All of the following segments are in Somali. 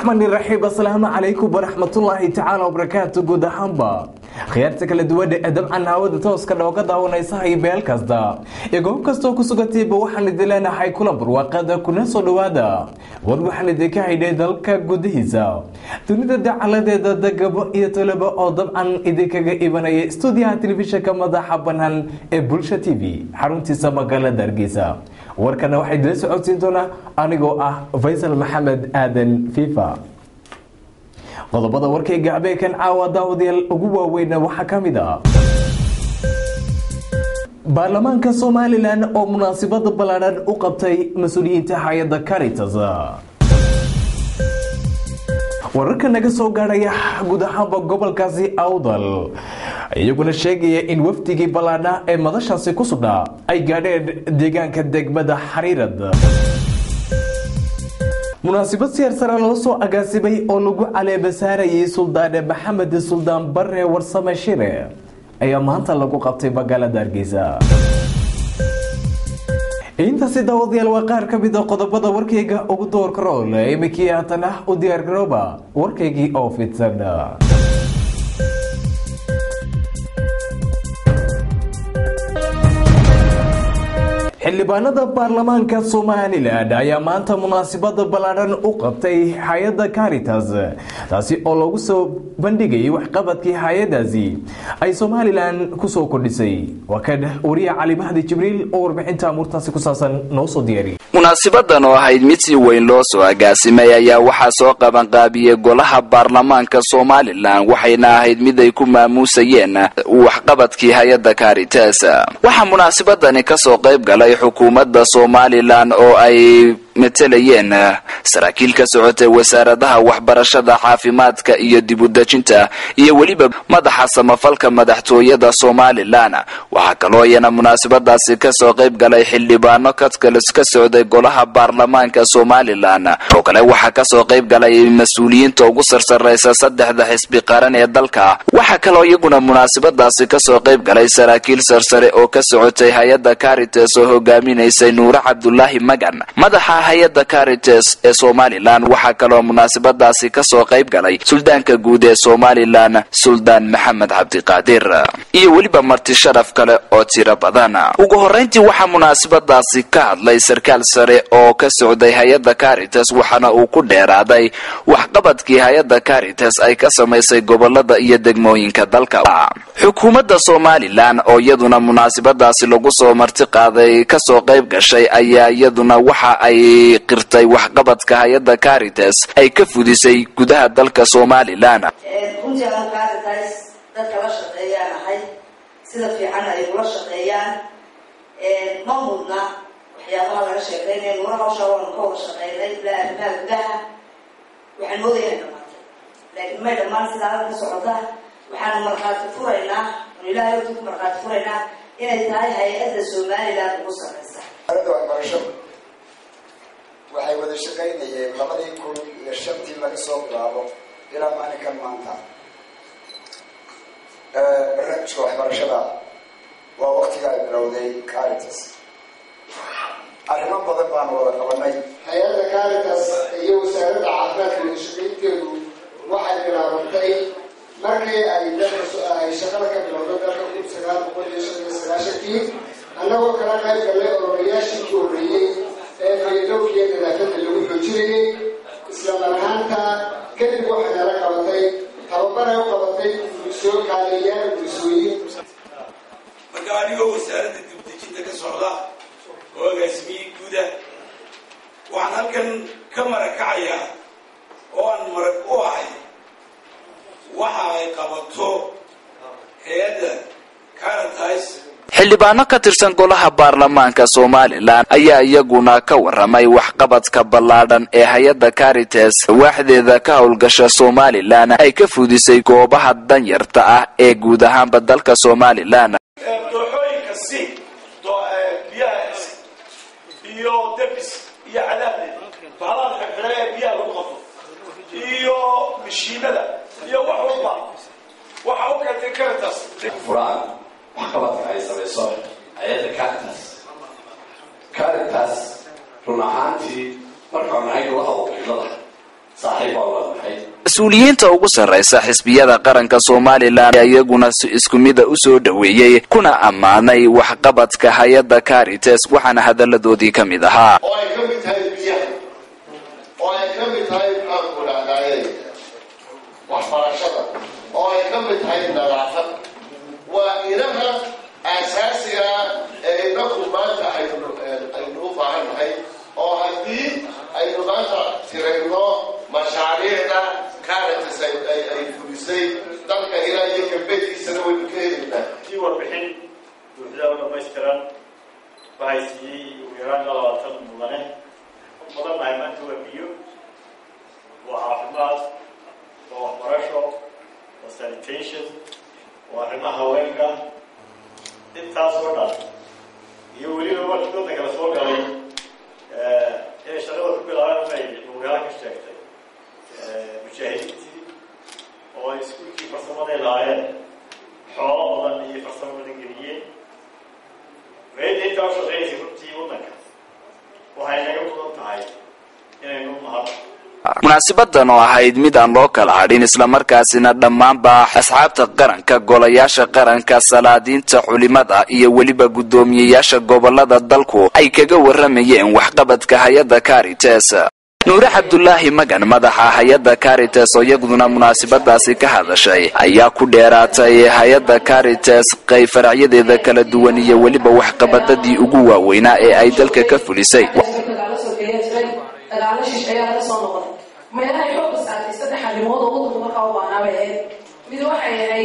raxmaani raxiim asalaamu calaykum waraxmatullaahi tacaala wabarakaatu guud ahaanba khiyaarta kala duwan ee dabcan hawada tooska dhooga daawanaysa iyo meel kasta iyo goob kastoo ku sugantayba waxaan idin leenahay kula barwaaqada kuna soo dhowaada war waxaan idinka haydhay dalka gudihiisa dunida dacaladeeda dagabo iyo tolaba oo dabcan idinkaga ibanaya stuudiyaha telefishinka madaxa banaan ee bulsha t v xaruntiisa magaalada hargeysa warkana waxaa idila socodsiin doonaa anigoo ah faysal maxamed aadan fifa qodobada warkayga habeenkan caawa daawadayaal ugu waaweyna waxaa ka mid ah baarlamaanka somalilan oo munaasabada ballaadhan u qabtay mas-uuliyiinta hay-adda caritas wararka naga soo gaadhaya guud ahaanba gobolkaasi awdal iyaguna sheegaya in wafdigii ballaadha ee madashaasi ku sugnaa ay gaadheen deegaanka degmada xariirad munaasabad siyaar sare loo soo agaasimay oo lagu caleebasaarayay suldaane maxamed suldaan bare warsame shire ayaa maanta lagu qabtay magaalada hargeysa intaasi daawadayaal waa qaar ka mid a qodobada warkayga ugu doorka rool imikii haatan ah u diyaargarooba warkaygii oo fidsan xildhibaanada baarlamaanka somalilan ayaa maanta munaasabada ballaadhan u qabtay hay-adda caritas taasi oo lagu soo bandhigayay waxqabadkii hay-adaasi ay somalilan kusoo kordhisay waa kan wariya cali mahdi jibriil oo warbixinta amuurtaasi ku saabsan noo soo diyaariy munaasabadan oo ahayd mid si weyn loo soo agaasimay ayaa waxaa soo qabanqaabiyey golaha baarlamaanka somalilan waxayna ahayd mid ay ku maamuusayeen waxqabadkii hay-adda caritas waxaa munaasabadani kasoo qayb galay xukuumadda somalilan oo ay matelayeen saraakiil ka socotay wasaaradaha waxbarashada caafimaadka iyo dibudejinta iyo weliba madaxa samafalka madaxtooyada somalilan waxaa kaloo iyana munaasabadaasi kasoo qayb galay xildhibaano kadkalis ka socday golaha baarlamaanka somalilan oo kale waxaa kasoo qayb galay mas-uuliyiinta ugu sarsaraysa saddexda xisbi qaran ee dalka waxaa kaloo iyaguna munaasabadaasi kasoo qayb galay saraakiil sarsare oo ka socotay hay-adda caritas oo hogaaminaysay nuure cabdulaahi magan madaxa hay-adda caritas ee somalilan waxaa kaloo munaasabadaasi kasoo qayb galay suldaanka guud ee somalilan suldaan maxamed cabdiqaadir iyo weliba marti sharaf kale oo tiro badan ugu horeyntii waxaa munaasabadaasi ka hadlay sarkaal sare oo ka socday hay-adda caritas waxaana uu ku dheeraaday waxqabadkii hay-adda caritas ay ka samaysay gobolada iyo degmooyinka dalka xukuumadda somalilan oo iyaduna munaasabadaasi lagu soo marti qaaday kasoo qayb gashay ayaa iyaduna waxa ay qirtay waxqabadka hay-adda caritas ay ka fudisay gudaha dalka somalilan runtii anu caritas dadka la shaqeeyaan ahay sida fiican ay kula shaqeeyaan ma mudna waxyaabaha laga sheekeynaya nuura hawsha waanu ka wada shaqeynay ilaa arrimaha gudaha waxaan moodaya inay dhamaatay laakiin may dhammaan sidaa halka ka socota waxaanu markhaati furaynaa anu ilahay horta ku markhaati furaynaa inay tahay hay-adda somaliland ugu sarreysa waxbarashadu waxay wada shaqaynayeen labadii kun iyo shantii laga soo bilaabo ilaa maalinkan maanta barnaamijka waxbarashada waa waktiga ay bilowday caritas arrimo badan baanu wada qabanay hay-adda caritas iyo wasaaradda caafimaadka wadashaqaynteedu waxay bilaabantay markii ay dalka ay shaqada ka bilowday dalka kun sagaal boqol iyo shan iyo sagaashankii annagoo kala qayb gallay olomayaashii ku horreeyey ee fayadowkiiyo nadaafadda lagu xoojinayay isla marhaanta kadib waxay nala qabatay tababaray u qabatay bulsoo kaaleeyaal bulsooyin marka anigoo wasaaradda dibdejinta ka socda oo agaasimiyey guuda waxaan halkan ka marakacayaa oo aan marag u ahay waxa ay qabato hay-adda caritas xildhibaano ka tirsan golaha baarlamaanka somalilan ayaa iyaguna ka waramay waxqabadka ballaadhan ee hay-adda caritas waaxdeeda ka howlgasha somalilan ay ka fudisay goobaha danyarta ah ee guud ahaanba dalka somalilan dooxooyinka si biyaha iyo debis iyo cadaabde bahalaha xirxira ee biyaha lagu qabto iyo mashiinada iyo wax walba waxa u keentay caritas furaan waxqabadka ay samayso hay-adda caritas caritas run ahaantii markaan nahay golaha wakiilada saaxiib baa wada maxay mas-uuliyiinta ugu sarraysa xisbiyada qaranka somalilan iyaguna si isku mida u soo dhoweeyey kuna ammaanay waxqabadka hay-adda caritas waxaana hadalladoodii ka mid ahaa oo ay ka mid tahay biyaha oo ay ka mid tahay maxaanku dhahdaye waxbarashada oo ay ka mid tahay nadaafad waa inaha aasaasiga ee inaku maanta aynu aynu u baahan nahay oo haddii aynu maanta tirayno mashaariicda caritas ay ay- ay fulisay dalka ilaa iyo galbeedkiisana waynu ka helaynaa sii warbixin buuxda oo dhamaystiran waxay siiyey ugu yaraan ilaa labaatan mudane badan nahay maanta waa biyo waa caafimaad waa waxbarasho waa sanitation waa arrimaha haweenka intaas oo dhan iyo weliba markii waddanka la soo galay inay shaqada ku bilaabeen bay mugaala ka sheegtay mujaahidiintii oo ay iskuulkii farsamaday lahaayeen xoolo badan iyo farsamo badan geliyeen meeda intaa u shaqeynaysa runtii waddanka waxay naga mudan tahay inaynu mahad munaasibadan oo ahayd mid aan loo kala hadhin islamarkaasina dhammaanba asxaabta qaranka golayaasha qaranka salaadiinta culimada iyo weliba guddoomiyeyaasha gobolada dalku ay kaga waramayeen waxqabadka hay-adda caritas nuure cabdulaahi magan madaxa hay-adda caritas oo iyaguna munaasabadaasi ka hadashay ayaa ku dheeraatay hay-adda caritas qayb faracyadeeda kala duwan iyo weliba waxqabadadii ugu waaweynaa ee ay dalka ka fulisay dagaalo sokeeya jiray dagaalo shish ayaa laga soo noqday meelahay xooga saartay saddex arrimood oo waddanku markaa u baanaa bay ahayd mid waxay ahayd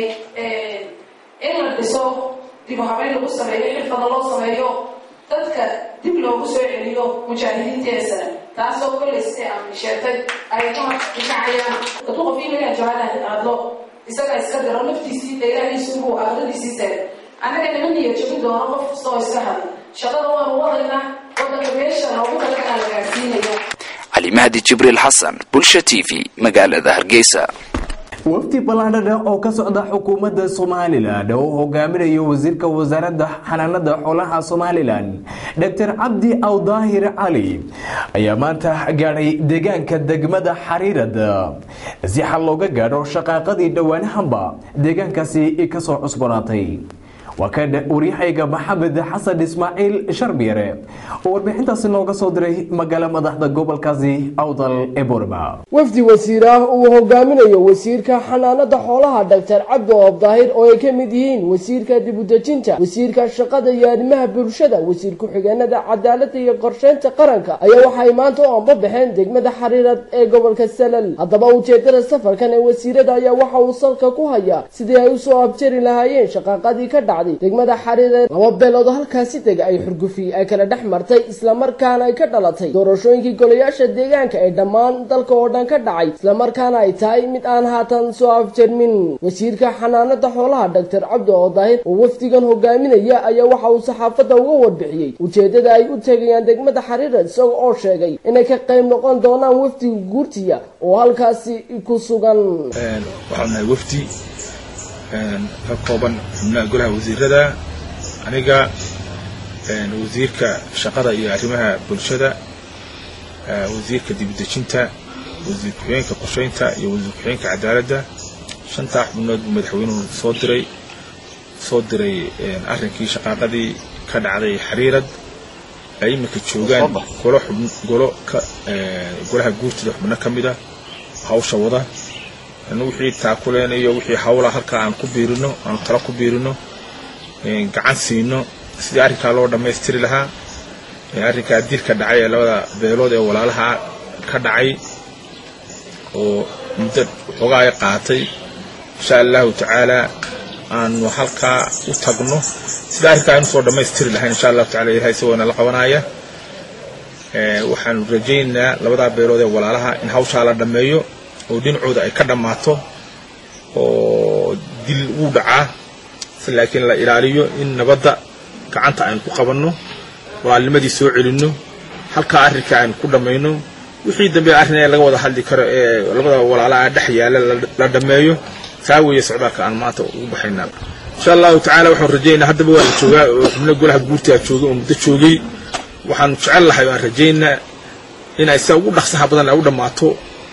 in la dhiso dib u habeyn lagu sameeyo xirfada loo sameeyo dadka dib loogu soo celiyo mujaahidiinteesana taasoo kollay siday aan sheegtay ay ka difacayaan hadduu qof iimayaan jawaalaha hadlo isagaa iska diro naftiisii dheerahiisuubuu aqradiisii taagan annaga niman niyo jebin doono qof kasta oo iska hadla shaqada waanu wadaynaa waddanka meesha loogu talagalaa la gaarsiinaya cali mahdi jibriil xasan bulsha t v magaalada hargeysa wafdi ballaadhadha oo ka socda xukuumadda somalilan oo hogaaminayo wasiirka wasaaradda xanaanada xoolaha somalilan dr cabdi awdaahir cali ayaa maanta gaadhay deegaanka degmada xariirada si xal looga gaadho shaqaaqadii dhowaanahanba deegaankaasi kasoo cusbanaatay waa ka waryahayga maxamed xasan ismaaciil sharbiyare oo warbixintaasi nooga soo diray magaalo madaxda gobolkaasi awdal ee boorma wafdi wasiir ah uu hogaaminayo wasiirka xanaanada xoolaha doctor cabdi oob daahir oo ay ka mid yihiin wasiirka dibudejinta wasiirka shaqada iyo arrimaha bulshada wasiir ku-xigeenada cadaaladda iyo qorsheynta qaranka ayaa waxay maanta u anbabaxeen degmada xariirad ee gobolka salal haddaba ujeedada safarkan ee wasiirada ayaa waxa uu salka ku hayaa sidii ay usoo abjari lahaayeen shaqaaqadii ka dhacday degmada xariireed laba beelood oo halkaasi dega ay xurgufi ay kala dhex martay islamarkaana ay ka dhalatay doorashooyinkii golayaasha deegaanka ee dhammaan dalka oo dhan ka dhacay islamarkaana ay tahay mid aan haatan soo afjarmin wasiirka xanaanada xoolaha doctor cabdi oo daahir oo wafdigan hogaaminaya ayaa waxa uu saxaafadda uga warbixiyey ujeedada ay u tegayaan degmada xariireed isaga oo sheegay inay ka qayb noqon doonaan wafdiga guurtiya oo halkaasi ku sugan waxaan nahay wafdi ka kooban xubnaha golaha wasiirada aniga wasiirka shaqada iyo arrimaha bulshada wasiirka dibudejinta wasiir ku-xigeenka qorsheynta iyo wasiir ku-xigeenka cadaaladda shantaa xubnood buu madaxweynuhu soo diray soo diray arrinkii shaqaaqadii ka dhacday xariirad ay iminka joogaan golo xub golo ka golaha guurtida xubno ka mid a hawsha wada wixii taakuleynayo wixii hawla halka aan ku biirino aan talo ku biirino gacan siino sidii arrinkaa loo dhammaystiri lahaa arrinkaa dilka dhacay ee labada beelood ee walaalaha ka dhacay oo muddo waxoogaa ay qaatay insha allahu tacaala aanu halkaa u tagno sidii arrinkaa aynu soo dhammaystiri lahayn insha allahu tacala ilahay isagoona la qabanaya waxaanu rajaynaynaa labadaa beelood ee walaalaha in hawshaa la dhammeeyo oo dhinacooda ay ka dhammaato oo dil wuu dhacaa si laakiin la ilaaliyo in nabadda gacanta aynu ku qabanno walaalnimadii soo celinno halkaa arrinka aynu ku dhammayno wixii dambe arrin ee laga wada hadli karo ee labada walaalaha dhex yaalla la dhammeeyo taa weeye socdaalka aan maanta ugu baxaynaa insha allahu tacaala waxaan rajaynaa haddaba waa la joogaa oo xubno golaha guurtaa joogay oo muddo joogay waxaanu jecel lahay waan rajaynaa inay sida ugu dhaqsaha badan ay u dhammaato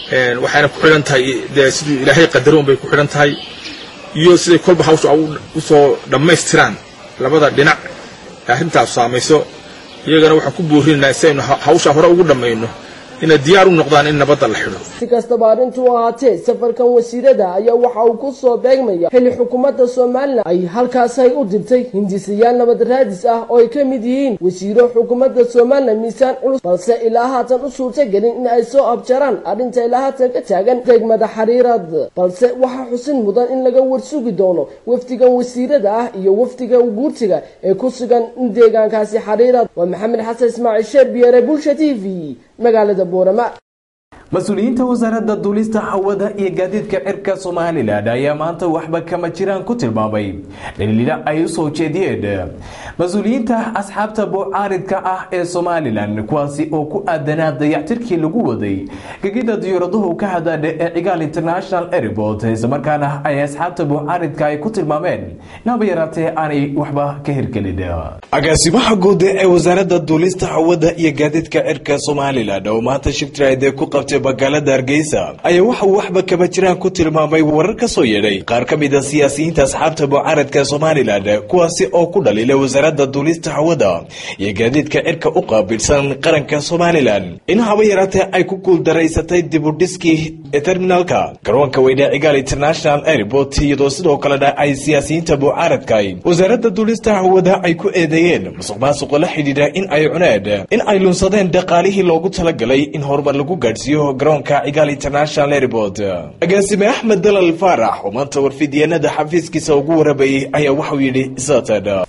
waxayna ku xidhan tahay dee siduu ilaahay qadaroon bay ku xidhan tahay iyo siday kolba hawsha usoo dhammaystiraan labada dhinac ee arrintaas saamayso iyagana waxaan ku boorinaynaa si aynu hawshaa hore ugu dhammayno inay diyaar u noqdaan in nabadda la xidho si kastaba arrintu ahaatee safarkan wasiirada ayaa waxa uu ku soo beegmaya xilli xukuumadda somalilan ay halkaasay u dirtay hindisayaal nabad raadis ah oo ay ka mid yihiin wasiiro xukuumadda somalilan miisaan culus balse ilaa haatan u suurtagelin in ay soo abjaraan arrinta ilaa haatan ka taagan degmada xariirad balse waxaa xusin mudan in laga warsugi doono wafdigan wasiirada ah iyo wafdiga guurtiga ee ku sugan deegaankaasi xariirad waa maxamed xasan ismaaciil sheer biyare bulsha t v magaalada boorama mas-uuliyiinta wasaaradda duulista hawada iyo gaadiidka cirka somalilan ayaa maanta waxba kama jiraan ku tilmaamay dhaliila ay u soo jeediyeen mas-uuliyiinta asxaabta bocaaridka ah ee somalilan kuwaasi oo ku aadanaa dayactirkii lagu waday gegida diyaaraduhu ka hadaadha ee cigaal international airport islamarkaana ay asxaabta bocaaridka ay ku tilmaameen inaba yaraatee aanay waxba ka hirgelin agaasimaha guud ee wasaaradda duulista hawada iyo gaadiidka cirka somalilan oo maanta shigtiraade ku qabtay magaalada hargeysa ayaa waxa uu waxba kama jiraan ku tilmaamay warar ka soo yeedhay qaar ka mid a siyaasiyiinta asxaabta mucaaradka somalilan kuwaasi oo ku dhaliilay wasaaradda duulista hawada iyo gaadiidka cirka u qaabilsan qaranka somalilan in haba yaraatee ay ku guuldaraysatay dibudhiskii terminalka garoonka weyne cigaal international airport iyadoo sidoo kalena ay siyaasiyiinta mucaaradka wasaaradda duulista hawada ay ku eedeeyeen musuq maasuqa la xidhiidha in ay cuneen in ay lunsadeen dhaqaalihii loogu talagalay in horumar lagu gaadhsiiyo garoonka cigaal international airport agaasime axmed dalal faarax oo maanta warfidyenada xafiiskiisa ugu warabayay ayaa waxauu yidhi satan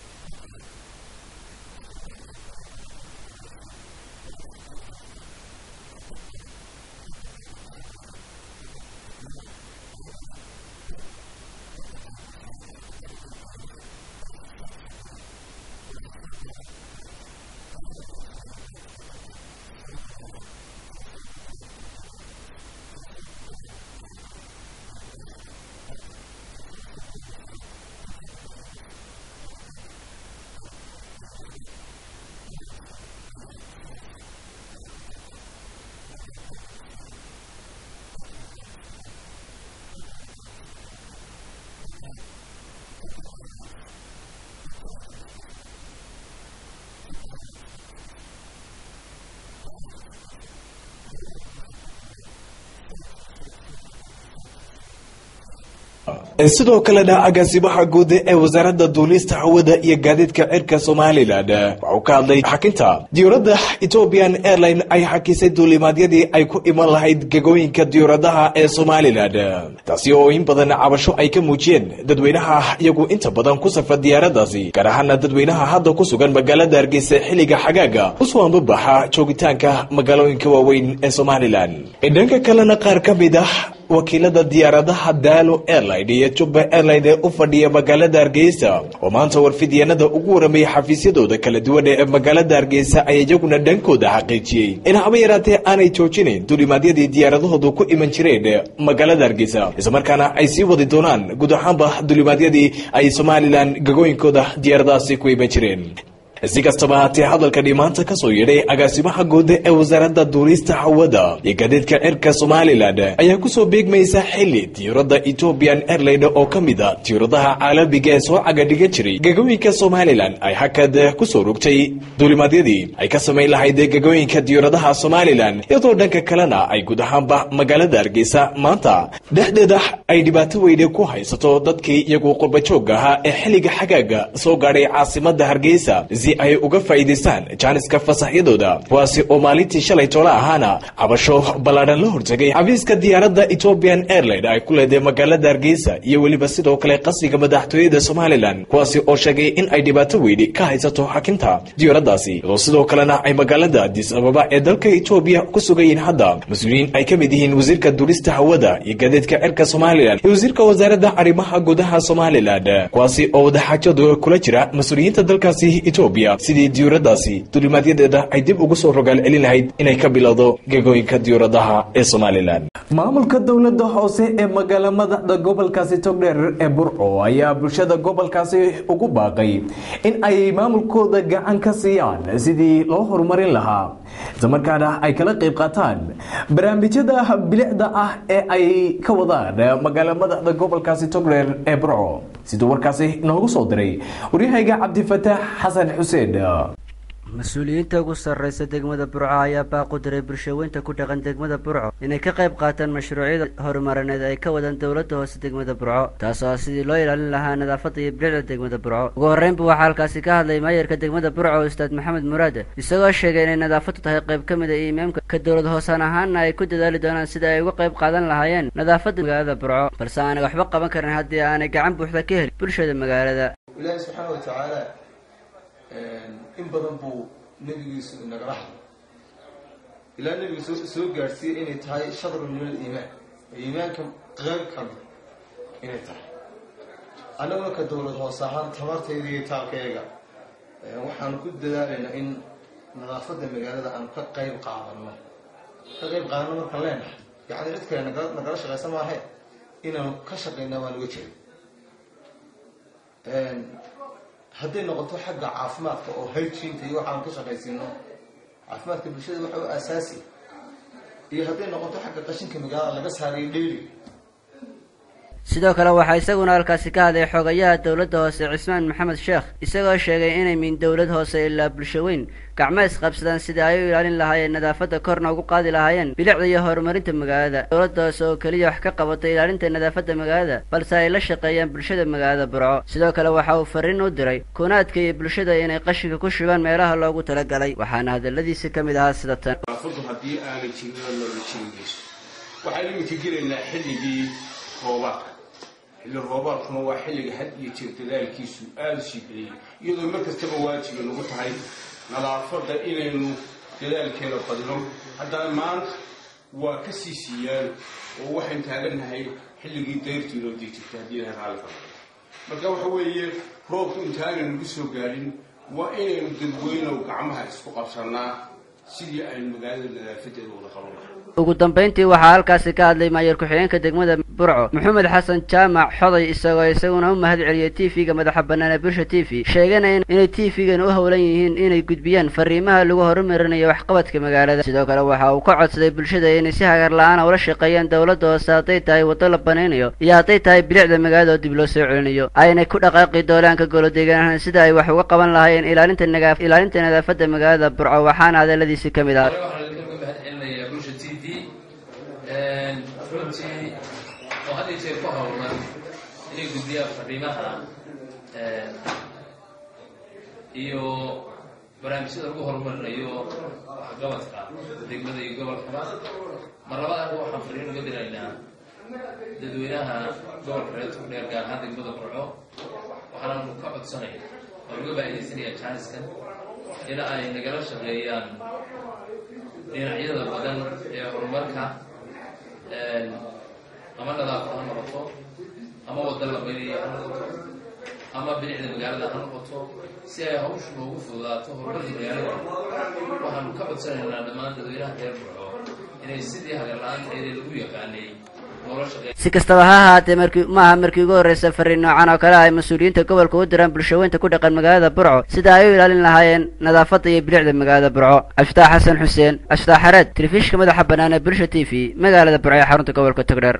sidoo kalena agaasimaha guud ee wasaaradda duulista hawada iyo gaadiidka cirka somalilan waxuu ka hadlay xakinta diyuuradda ethiopian airline ay xakisay duulimaadyadii ay ku iman lahayd gegooyinka diyuuradaha ee somalilan taasi oo in badan cabasho ay ka muujiyeen dadweynaha iyagu inta badan ku safra diyaaradaasi gaar ahaana dadweynaha hadda ku sugan magaalada hargeysa xilliga xagaaga usoo ambabaxa joogitaanka magaalooyinka waaweyn ee somalilan dhanka kalena qaar ka mid ah wakiilada diyaaradaha daalo airline iyo jubba airline ee u fadhiya magaalada hargeysa oo maanta warfidyanada ugu waramayay xafiisyadooda kala duwan ee magaalada hargeysa ayaa iyaguna dhankooda xaqiijiyey in haba yaraatee aanay joojinayn duulimaadyadii diyaaradahoodu ku iman jireen magaalada hargeysa islamarkaana ay sii wadi doonaan guud ahaanba duulimaadyadii ay somalilan gagooyinkooda diyaaradahaasi ku iman jireen si kastaba haatee hadalkani maanta ka soo yeedhay agaasimaha guud ee wasaaradda duulista hawada iyo gaadiidka cirka somalilan ayaa kusoo beegmaysa xili diyuuradda ethiopian airline oo ka mid a diyuuradaha caalamiga ee soo cagadhigan jiray gegooyinka somalilan ay hakad kusoo rogtay duulimaadyadii ay ka samayn lahayd gegooyinka diyuuradaha somalilan iyadoo dhanka kalena ay guud ahaanba magaalada hargeysa maanta dhexdeeda ay dhibaato weyne ku haysato dadkii iyagu qurbajoogga ahaa ee xilliga xagaaga soo gaadhay caasimada hargeysa si ay uga faa'iidaystaan jaaniska fasaxyadooda kuwaasi oo maalintii shalay toole ahaana cabasho ballaadhan la hortegay xafiiska diyaaradda ethiopian airline ay ku leedahay magaalada hargeysa iyo weliba sidoo kale qasriga madaxtooyada somalilan kuwaasi oo sheegay in ay dhibaato weyni ka haysato xakinta diyaaraddaasi iyadoo sidoo kalena ay magaalada adis ababa ee dalka etoobiya ku sugayiin hadda mas-uuliyiin ay ka mid yihiin wasiirka duulista hawada iyo gaadiidka cirka somalilan iyo wasiirka wasaaradda arrimaha gudaha somalilan kuwaasi oo wadaxaajadu kula jira mas-uuliyiinta dalkaasi etoobiya sidii diyuuradaasi duulimaadyadeeda ay dib ugu soo rogaal celin lahayd inay ka bilowdo gegooyinka diyuuradaha ee somalilan maamulka dowlada hoose ee magaala madaxda gobolkaasi togdheer ee burco ayaa bulshada gobolkaasi ugu baaqay in ay maamulkooda gacan ka siiyaan sidii loo horumarin lahaa islamarkaana ay kala qayb qaataan barnaamijyada bilicda ah ee ay ka wadaan magaala madaxda gobolkaasi togdheer ee burco siduu warkaasi noogu soo diray waryahayga cabdifataax xasan xuseen mas-uuliyiinta ugu sarreysa degmada burco ayaa baaqu diray bulshaweynta ku dhaqan degmada burco inay ka qayb qaataan mashruucyada horumarineed ay ka wadaan dowladda hoose degmada burco taasoo ah sidii loo ilaalin lahaa nadaafadda iyo bilicda degmada burco ugu horreynba waxaa halkaasi ka hadlay maayarka degmada burco ustaad maxamed muraade isagoo sheegay inay nadaafaddu tahay qayb ka mid a imaamka ka dowlad hoosaan ahaanna ay ku dadaali doonaan sida ay uga qayb qaadan lahaayeen nadaafadda magaalada burco balse aanay waxba qaban karin haddii aanay gacan buuxda ka helin bulshada magaalada ilaahi subxaana wa tacaala in badan buu nebigiisu inagala hadlay ilaa nebigu soo soo gaadhsiiyey inay tahay shadrun min aliimaan iimaanka qayb ka mid inay tahay annaguna ka dowlad hoose ahaan tabartayda iyo taalkayaga waxaanu ku dadaalaynaa in nadaafadda magaalada aanu ka qayb qaadano ka qayb qaadano markaan leenahay yacni cid kale naga nagala shaqaysa maahe inaanu ka shaqaynaa baan uga jeeda hadday noqoto xagga caafimaadka oo hygiinka iyo waxaan ka shaqaysiino caafimaadka bulshada waxa u asaasi iyo hadday noqoto xagga qashinka magaalada laga saarayo dheyli sidoo kale waxaa isaguna halkaasi ka hadlay xogayaha dowladda hoose cismaan maxamed sheekh isagoo sheegay inay min dowlad hoose ilaa bulsho weyn gacmo isqabsadaan sidii ay u ilaalin lahaayeen nadaafadda korna ugu qaadi lahaayeen bilicda iyo horumarinta magaalada dowladda hoose oo keliya wax ka qabatay ilaalinta nadaafadda magaalada balse ay la shaqeeyaan bulshada magaalada burco sidoo kale waxa uu fariin u diray kunaadka iyo bulshada inay qashinka ku shubaan meelaha loogu talagalay waxaana hadaladiisi ka mid ahaa sida tan nadaafaddu haddii aanay jirin oo nolol jirigeyso waxaan iminka gelaynaa xilligii roobaadka xilli roobaadkuna waa xilliga had iyo jeer dadaalkiisu aada u sii badayay iyadoo mar kastaba waajiba nagu tahay nadaafadda inaynu dadaalkeeda badino haddana maanta waa ka sii siiyaan oo waxaan taagannahay xilligii dayrtii loo dii jirtay haddii ilahay raalli ka noqdo marka waxa weeye roobku intaanay nagu soo gaadhin waa inaynu dadweynow gacmaha isku qabsannaa sidii aynu magaalada nadaafadeeda wada qaban lahay ugu dambayntii waxaa halkaasi ka hadlay maayar ku-xigeenka degmada burco maxamed xasan jaamac xoday isagoo isaguna u mahad celiyay t v-ga madaxa bannaan ee bulsha t v sheegana inay t v-gan u howlan yihiin inay gudbiyaan fariimaha lagu horumarinayo waxqabadka magaalada sidoo kale waxa uu ka codsaday bulshada inay si hagar la-aana ula shaqeeyaan dowladda hoose hadday tahay waddo la banaynayo iyo hadday tahay bilicda magaalada oo dib loo soo celinayo aynay ku dhaqaaqi doolaanka golo deegaanahan sida ay wax uga qaban lahaayeen ilaalinta nagaa ilaalinta nadaafadda magaalada burco waxaana hadaladiisi ka mid ah runtii oo had iyo jeer ku howlan inay gudbiyaan fariimaha iyo barnaamijyada lagu horumarinayo waxqabadka degmada iyo gobolkaba mar labaad anigu waxaan fariin uga diraynaa dadweynaha gobolka reer tugdheer gaar ahaan degmada burco waxaananu ka codsanaya oo uga faa'iidaysanaya jaaniskan in ay nagala shaqeeyaan dhinacyada badan ee horumarka ama nadaafad ha noqoto ama wadda la baynayo ha noqoto ama bilicda magaalada ha noqoto si ay hawshu noogu fududaato horumarka magaalada waxaanu ka codsanaynaa dhammaan dadweynaha reer burco inay sidii hagar la-aanteedii lagu yaqaanay si kastaba ha ahaatee markii maaha markii ugu horreysa fariin noocan oo kale ay mas-uuliyiinta gobolka u diraan bulshaweynta ku dhaqan magaalada burco sida ay u ilaalin lahaayeen nadaafadda iyo bilicda magaalada burco cabdifitaax xasan xuseen cabdifitaax xareed telefishinka madaxa bannaan ee bulsha t v magaalada burco ee xarunta gobolka togdheer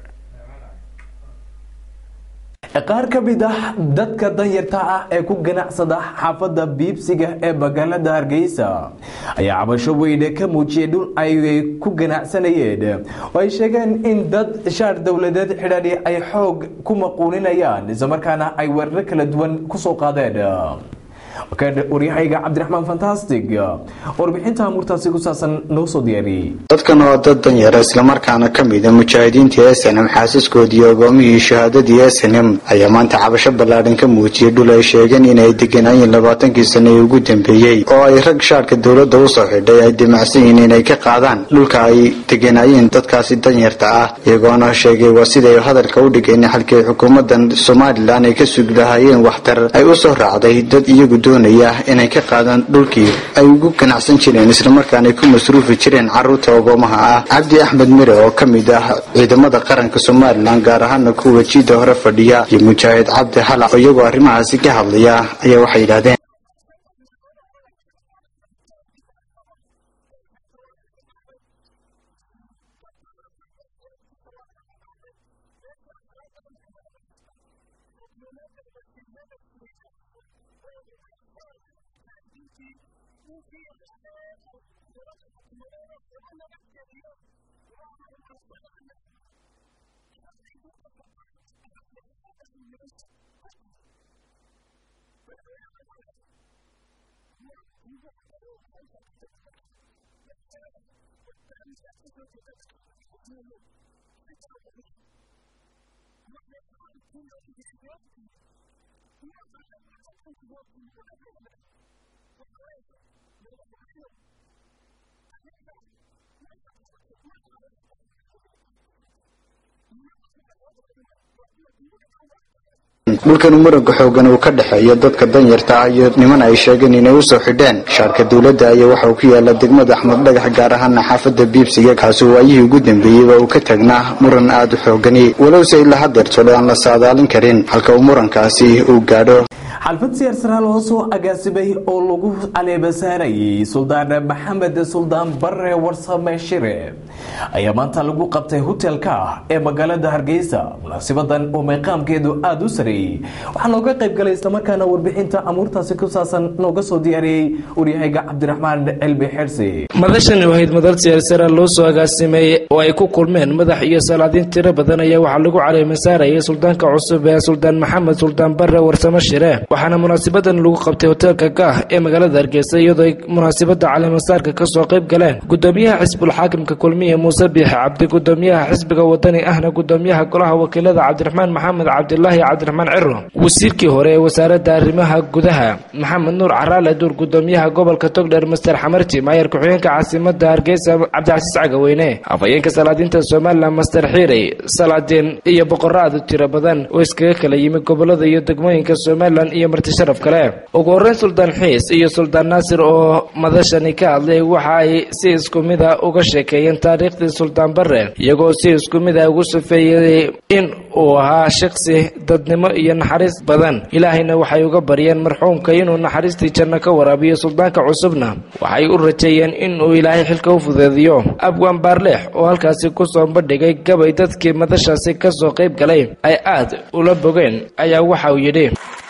qaar ka mid ah dadka danyarta ah ee ku ganacsada xaafadda biibsiga ee magaalada hargeysa ayaa cabasho weyne ka muujiyay dhul ay ku ganacsanayeen oo ay sheegeen in dad shaar dowladeed xidhani ay xoog ku maquuninayaan islamarkaana ay weeraro kala duwan kusoo qaadeen waryahayga cabdiraxmaan fantastic warbixinta murtaasi ku saabsan noo soo diyaariyey dadkan oo dad danyara islamarkaana ka mida mujaahidiintii s n m xaasaskoodii ogoomihii shahaadadii s n m ayaa maanta cabasho ballaadhan ka muujiyey dhul ay sheegeen inay deganaayeen labaatankii sane ee ugu dambeeyey oo ay rag shaarka dowladda usoo xidhay ay dimacsan yihiin inay ka qaadaan dhulka ay deganaayeen dadkaasi danyarta ah iyagoona sheegay waa siday hadalka u dhigeen xalkii xukuumadan somalilan ay ka sugi lahaayeen waxtar ay usoo raacday dad iyagu doonaya inay ka qaadaan dhulkii ay ugu ganacsan jireen islamarkaana ay ku masruufi jireen carruurta ogoomaha ah cabdi axmed mire oo ka mid ah ciidamada qaranka somalilan gaar ahaana kuwa jiida hore fadhiya iyo mujaahid cabdi halac oo iyagoo arrimahaasi ka hadlaya ayaa waxay yidhahdeen dhulkan muranka xoogan uu ka dhexeeyo dadka danyarta ah iyo niman ay sheegeen inay usoo xidheen shaarka dowladda ayaa waxa uu ku yaala degmada axmed dhagax gaar ahaana xaafadda biibsiga kaasi waayihii ugu dambeeyeyba uu ka tagnaa muran aada u xoogani walowse ilaa hadeertole aan la saadaalin karin halka uu murankaasi uu gaadho xalfad siyaar loo soo agaasimay oo lagu caleebasaarayay suldaan maxamed suldaan bare warsame shire ayaa maanta lagu qabtay hotelka ee magaalada hargeysa munaasibadan oo meeqaamkeedu aada u sareeyey waxaa nooga qayb galay islamarkaana warbixinta amuurtaasi ku saabsan nooga soo diyaariyey waryahayga cabdiraxmaan cilmi xirsi madashani wahayd madal siyaarsara loo soo agaasimay oo ay ku kulmeen madax iyo salaadiin tiro badan ayaa waxaa lagu caleemasaarayay suldaanka cusub ee suldaan maxamed suldaan bare warsame shire waxaana munaasabadan lagu qabtay hoteelka gaah ee magaalada hargeysa iyadoo ay munaasabada caleemasaarka kasoo qayb galeen gudoomiyaha xisbul xaakimka kulmiye muuse biix cabdi gudoomiyaha xisbiga wadani ahna gudoomiyaha golaha wakiilada cabdiraxmaan maxamed cabdilaahi cabdiraxmaan ciro wasiirkii hore ee wasaaradda arrimaha gudaha maxamed nuur caraale duur gudoomiyaha gobolka togdheer master xamarti maayar ku-xigeenka caasimada hargeysa cabdicasiis cagaweyne afhayeenka salaadiinta somalilan master xiirey salaadiin iyo boqorro aad u tiro badan oo iskaga kala yimi gobolada iyo degmooyinka somalilan iyo marti sharaf kale ugu horreyn suldaan xiis iyo suldaan naasir oo madashani ka hadlay waxa ay si isku mid a uga sheekeeyeen taariikhdii suldaan bare iyagoo si isku mid a ugu sufeeyey in uu ahaa shaqsi dadnimo iyo naxariis badan ilaahayna waxay uga baryeen marxuumka inuu naxariistii janno ka waraabiyo suldaanka cusubna waxay u rajeeyeen in uu ilaahay xilka u fudeediyo abwaan baarleex oo halkaasi kusoo bandhigay gabay dadkii madashaasi kasoo qayb galay ay aad ula bogeen ayaa waxa uu yidhi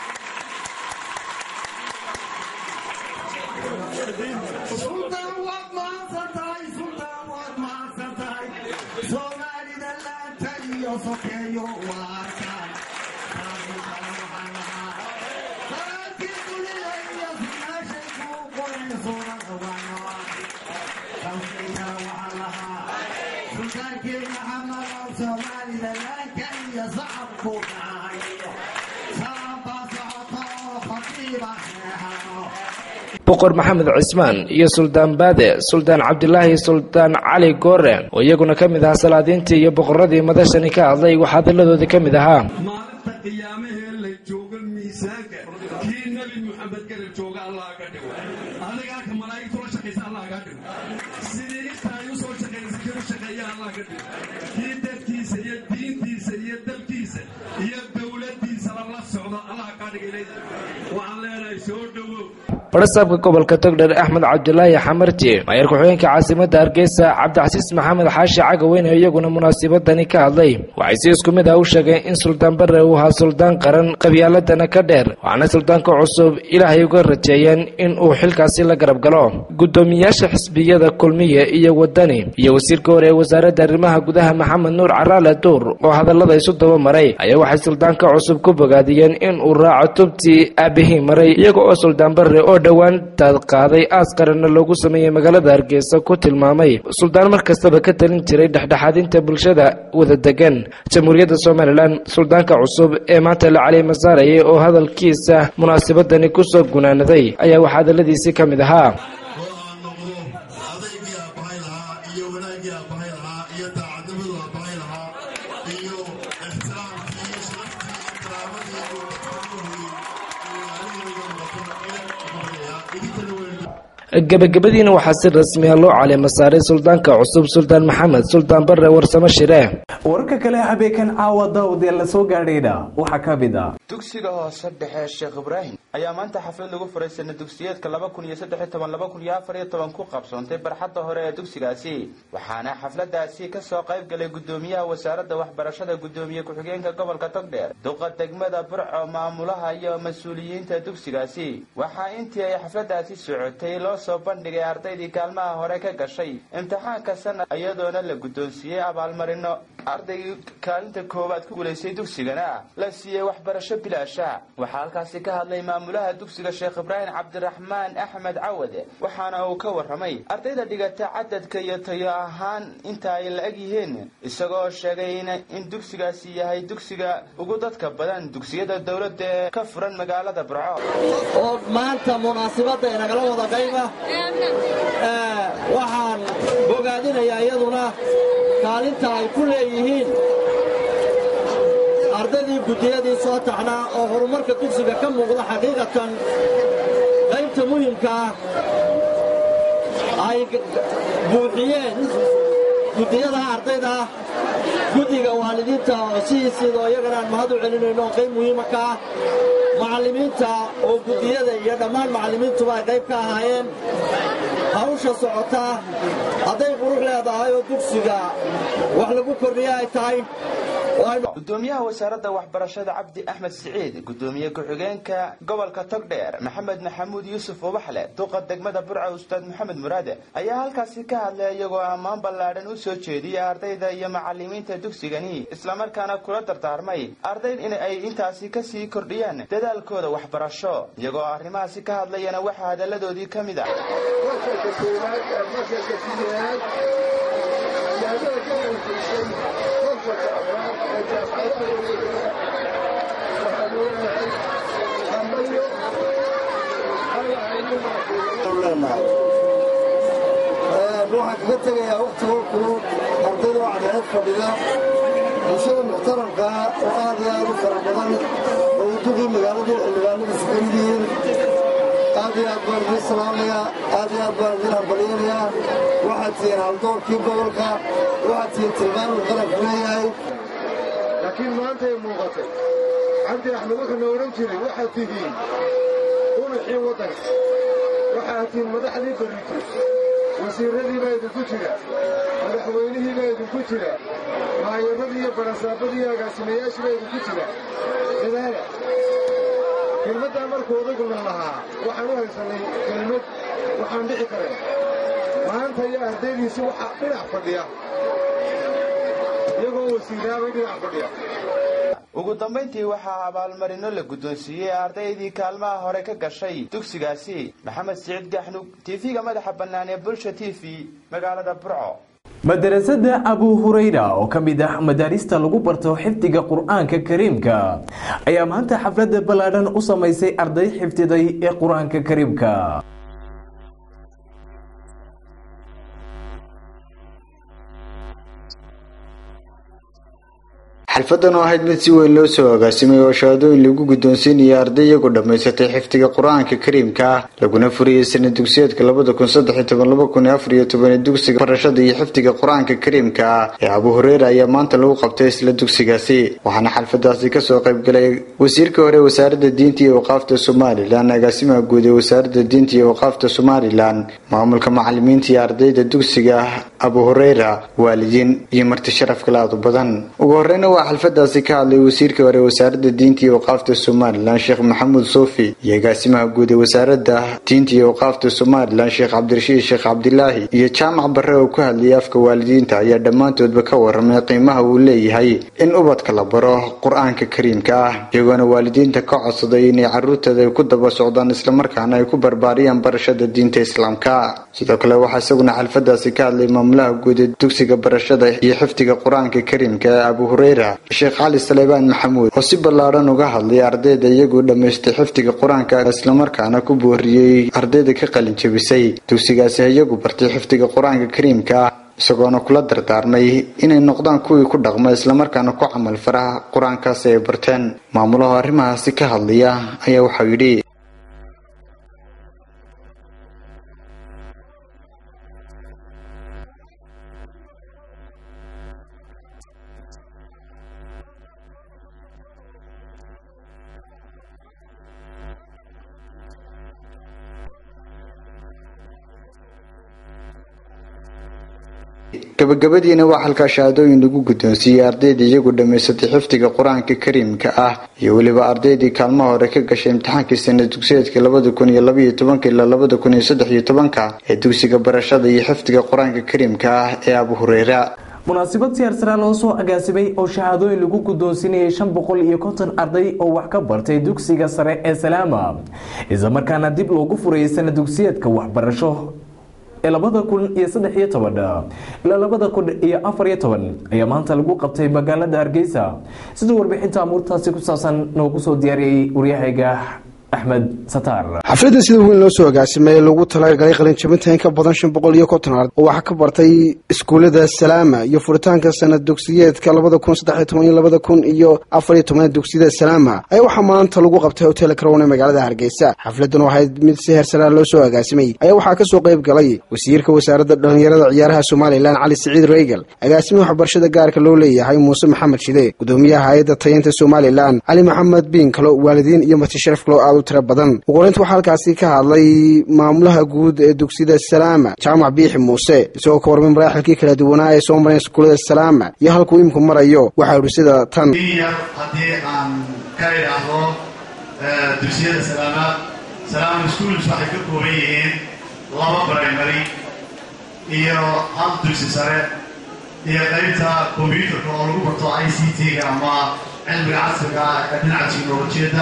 boqor maxamed cismaan iyo suldaan baade suldaan cabdilaahi suldaan cali goore oo iyaguna ka mid ahaa salaadiintii iyo boqoradii madashani ka hadlay wax hadalladoodii ka mid ahaa maalinta qiyaamahee la jooga miisaanka kii nebi muxamed garab jooga allah ka dhigo adigaa ka malaa'igtu la shaqaysa allah ka dhigo sidii inta ay u soo shaqaysa kii u shaqeeya allah ka dhigo kii dadkiisa iyo diintiisa iyo dalkiisa iyo dowladdiisaba la socda allah ka dhigay waxaan leenahay soo dhowow barasaabka gobolka togdher axmed cabdilaahi xamarti maayar ku-xigeenka caasimada hargeysa cabdicasiis maxamed xaashi cagaweyne iyaguna munaasabadani ka hadlay waxay si isku mid ah u sheegeen in suldaan bare uu ahaa suldaan qaran qabyaaladana ka dheer waxaana suldaanka cusub ilaahay uga rajeeyeen in uu xilkaasi la garab galo gudoomiyaasha xisbiyada kulmiye iyo wadani iyo wasiirka hore ee wasaaradda arrimaha gudaha maxamed nuur caraale duur oo hadallada isu daba maray ayaa waxay suldaanka cusub ku bogaadiyeen in uu raaco tubtii aabihii maray iyaga oo suldaan bare oo dhowaantaad qaaday aas qaranna loogu sameeyey magaalada hargeysa ku tilmaamay suldaan mar kastaba ka talin jiray dhexdhexaadinta bulshada wada degan jamhuuriyadda somalilan suldaanka cusub ee maanta la cali masaarayay oo hadalkiisa munaasabadani kusoo gunaanaday ayaa wax hadalladiisii ka mid ahaa gebagabadiina waxaa si rasmi ah loo caleema saaray suldaanka cusub suldaan maxamed suldaan bare warsamo shire wararka kale habeenkan caawa daawad ee la soo gaadhayna waxaa ka mid ah dugsiga hoose dhexe sheekh ibraahim ayaa maanta xaflad lagu furay sana dugsiyeedka laba kun iyo saddex iyo toban laba kun iyo afar iyo toban ku qabsoontay barxadda hore ee dugsigaasi waxaana xafladaasi kasoo qayb galay gudoomiyaha wasaaradda waxbarashada gudoomiye ku-xigeenka gobolka togdheer duqa degmada burco maamulaha iyo mas-uuliyiinta dugsigaasi waxaa intii ay xafladaasi socotay loo soo bandhigay ardaydii kaalmaha hore ka gashay imtixaanka sanad iyadoona la guddoonsiiyey abaalmarino ardaygii kaalinta koowaad ku guulaystay dugsigana la siiyey waxbarasho bilaasha waxaa halkaasi ka hadlay maamulaha dugsiga sheekh ibraahim cabdiraxmaan axmed cawade waxaana uu ka warramay ardayda dhigata cadadka iyo tayo ahaan inta ay la-eg yihiin isagoo sheegay in dugsigaasi yahay dugsiga ugu dadka badan dugsiyada dowladda ee ka furan magaalada burco oo maanta munaasibadda inagala wada qayba waxaan bogaadinayaa iyaduna kaalinta ay ku leeyihiin ardaydii guddiyadii soo taxnaa oo horumarka dugsiga ka muuqda xaqiiqatan qaybta muhimka ah ay buuxiyeen guddiyadaha ardayda ah guddiga waalidiinta oo sidiisiidoo iyagana aan mahad u celinayno oo qayb muhiima ka ah macallimiinta oo guddiyada iyo dhammaan macallimiintuba ay qayb ka ahaayeen hawsha socotaa hadday qurux leedahay oo dugsiga wax lagu kordhiya ay tahay gudoomiyaha wasaaradda waxbarashada cabdi axmed siciid gudoomiye ku-xigeenka gobolka togdheer maxamed maxamuud yuusuf ubaxle duqa degmada burca ustaad maxamed muraade ayaa halkaasi ka hadlay iyagoo ammaan ballaadhan u soo jeediyay ardayda iyo macallimiinta dugsigani islamarkaana kula dardaarmay ardayd in ay intaasi kasii kordhiyaan dadaalkooda waxbarasho iyagoo arrimahaasi ka hadlayana waxaa hadalladoodii ka mid ah waxaan kaga tegayaa wakhtigoo kulul ardayda oo cadceed fadhida bulshada muxtaramka oo aad iyo aad u fara badan oo uduqii magaaladii xildhibaanadiisa ka mid yihiin aad iyo aad baan idiin salaamayaa aad iyo aad baan idiin hambalyanayaa waxaad tihiin haldoorkii gobolka waxaad tihiin tilmaamuu qaranku leeyahay laakiin maanta ay muuqatay cabdi axmed wuxuuna odhan jiray waxaad tihiin unaxii waddanka waxaad tihiin madaxdii barito wasiirradii baa idinku jira madaxweynihii baa idinku jira maayaradii iyo barasaabadii iyo agaasimayaashii baa idinku jira dadaala kelmaddaa markuu odaguna lahaa waxaan u haysannay kelmad waxaan dhici karayn maanta iyo ardaydiisi waxaa dhinac fadhiya iyagoo wasiiraabay dhinac fadhiya ugu dambayntii waxaa abaalmarino la guddoonsiiyey ardaydii kaalmaha hore ka gashay dugsigaasi maxamed siciid gaxnug tv-ga madaxa bannaan ee bulsha t v magaalada burco madarasada abu hurayra oo ka mid ah madaarista lagu barto xifdiga qur-aanka kariimka ayaa maanta xaflada ballaadhan u samaysay arday xifdiday ee qur-aanka kariimka xalfadan oo ahayd mid si weyn loo soo agaasimay oo shahaadooyin lagu guddoonsiinaya arday iyagu dhammaysatay xifdiga qur-aanka kariimka ah laguna furiyey sana dugsiyeedka labada kun saddex iyo toban laba kun iyo afar iyo toban ee dugsiga barashada iyo xifdiga qur-aanka kariimka ah ee abu hureyra ayaa maanta lagu qabtay isla dugsigaasi waxaana xalfadaasi kasoo qaybgalay wasiirka hore wasaaradda diinta iyo waqaafta somalilan agaasimaha guud ee wasaaradda diinta iyo waqaafta somalilan maamulka macalimiinta iyo ardayda dugsiga abu hureyra waalidiin iyo marti sharaf kale aad u badan ugu horeyna waa xalfadaasi ka hadlay wasiirka hore wasaaradda diinta iyo waqaafta somalilan sheekh maxamuud soofi iyo agaasimaha guud ee wasaaradda diinta iyo waqaafta somalilan sheekh cabdirashiid sheekh cabdilaahi iyo jaamac barre oo ku hadlayay afka waalidiinta ayaa dhammaantoodba ka waramay qiimaha uu leeyahay in ubadka la baro qur-aanka kariimka ah iyagoona waalidiinta ka codsaday inay caruurtooda ay ku daba socdaan islamarkaana ay ku barbaariyaan barashada diinta islaamka sidoo kale waxaa isaguna xalfadaasi ka hadlay maamulaha guud ee dugsiga barashada iyo xifdiga qur-aanka kariimka ee abu hureyra sheekh cali saleebaan maxamuud oo si ballaadhan uga hadlay ardayda iyagoo dhammaystay xifdiga qur-aanka islamarkaana ku booriyey ardayda ka qalin jebisay dugsigaasi iyagu bartay xifdiga qur-aanka kariimka ah isagoona kula dardaarmay inay noqdaan kuwii ku dhaqma islamarkaana ku camal faraha qur-aankaasi ay barteen maamulaha arrimahaasi ka hadlaya ayaa waxau yidhi gabagabadiina waa halkaa shahaadooyin lagu guddoonsiiyey ardayda iyagu dhammaysatay xifdiga qur-aanka kariimka ah iyo weliba ardaydii kaalmaha hore ka gashay imtixaankii sana dugsiyeedka labada kun iyo labaiyo tobanka ilaa labada kun iyo saddex iyo tobanka ee dugsiga barashada iyo xifdiga qur-aanka kariimka ah ee abu hureyra munaasabad siyaarsaraa loo soo agaasimay oo shahaadooyin lagu guddoonsiinayay shan boqol iyo konton arday oo wax ka bartay dugsiga sare ee salaama islamarkaana dib loogu furayay sana dugsiyeedka waxbarasho ee labada kun iyo saddex iyo toban ilaa labada kun iyo afar iyo toban ayaa maanta lagu qabtay magaalada hargeysa siduu warbixinta amuurtaasi ku saabsan noogu soo diyaariyey waryahayga axmed sataar xafladda sida weyn loo soo agaasimay lagu talagalay qalinjabinta in ka badan shan boqol iyo konton ard oo waxaa ka bartay iskuullada salaama iyo furitaanka sanad dugsiyeedka labada kun saddex iyo toban iyo labada kun iyo afar iyo toban dugsiyada salaama ayaa waxaa maanta lagu qabtay hotel crown ee magaalada hargeysa xafladdan waxayd mid si heersaraa loo soo agaasimay ayaa waxaa kasoo qayb galay wasiirka wasaaradda dhallinyarada ciyaaraha somalilan cali siciid reegal agaasimihi waxbarashada gaarka loo leeyahay muuse maxamed shide gudoomiyaha hay-adda tayinta somalilan cali maxamed biinkalo waalidiin iyo matisharaf kalo aad u tira badan uqoreynta waxaa halkaasi ka hadlay maamulaha guud ee dugsiyada salaama jaamac biixi muuse isagoo ka warmay maraaxilkii kala duwanaa ee soo mareen iskuullada salaama iyo halkuu imku marayo waxaa idhi sida tan haddii aan ka idhaahdo dugsiyada salaama salaama schools waxay ka kooban yihiin laba primary iyo hal dugsi sare iyo qaybta combyuterka oo lagu barto i c t-ga ama cilmiga casriga ee dhinaca teknolojiyadda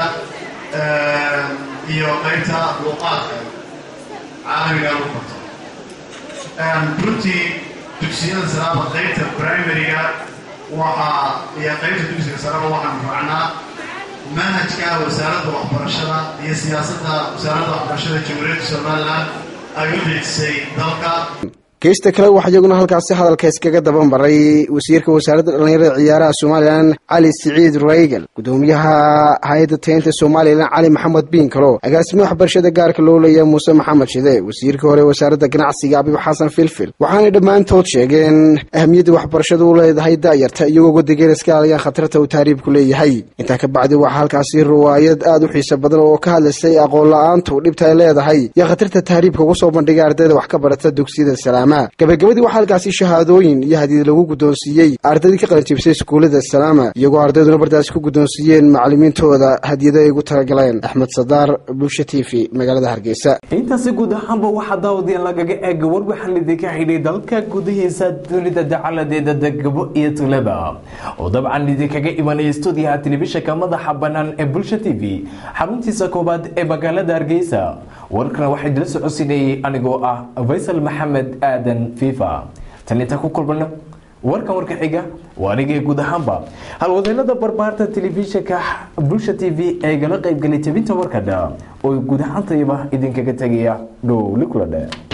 iyo qaybta luuqaadka caalamiga lagu barto runtii dugsiyada salaama qaybta primaryga waxaa iyo qaybta dugsiga sareba waxaan raacnaa manhajka wasaaradda waxbarashada iyo siyaasadda wasaaradda waxbarashada jamhuuriyadda somalilan ay u dejisay dalka geesta kale waxaa iyaguna halkaasi hadalka iskaga daba maray wasiirka wasaaradda dhallinyarada ciyaaraha somalilan cali siciid reygal gudoomiyaha hay-adda taynta somalilan cali maxamed biinkalo agaasimiha waxbarashada gaarka loo leeyahay muuse maxamed shide wasiirka hore wasaaradda ganacsiga abib xasan filfil waxaanay dhammaantood sheegeen ahamiyadda waxbarashadu u leedahay daayarta iyagoo wadageen iska alayaan khatarta uu taariibku leeyahay intaa ka bacdi waxaa halkaasi riwaayad aada u xiiso badan oo ka hadlaysay aqoon la-aantu dhibta ay leedahay iyo khatarta taariibka ugu soo bandhigay ardayda wax ka barata dugsiyada salaama gabagabadii waxaa halkaasi shahaadooyin iyo hadiid lagu guddoonsiiyey ardaydii ka qalinjibisay iskuullada salaama iyagoo ardayduna bartaasi ku guddoonsiiyeen macalimiintooda hadiyado ay ugu talagaleen axmed sadaar bulsha t v magaalada hargeysa intaasi guud ahaanba waxaa daawadiyan lagaga eega war waxaan idinka xidhay dalka gudihiisa dunida dacaladeeda degabo iyo tulada oo dabcan idinkaga imanaya stuudiyaha telefishinka madaxa bannaan ee bulsha t v xaruntiisa koobaad ee magaalada hargeysa warkana waxaa idila socodsiinayay anigoo ah faysal maxamed aadan fifa tan inta ku kulmano warkan warka xiga waa anigii guud ahaanba halwadeennada barbaarta telefishinka bulsha t v ee gala qaybgalay tabinta warkadha oo guud ahaantayba idinkaga tegaya dhowli kula dhe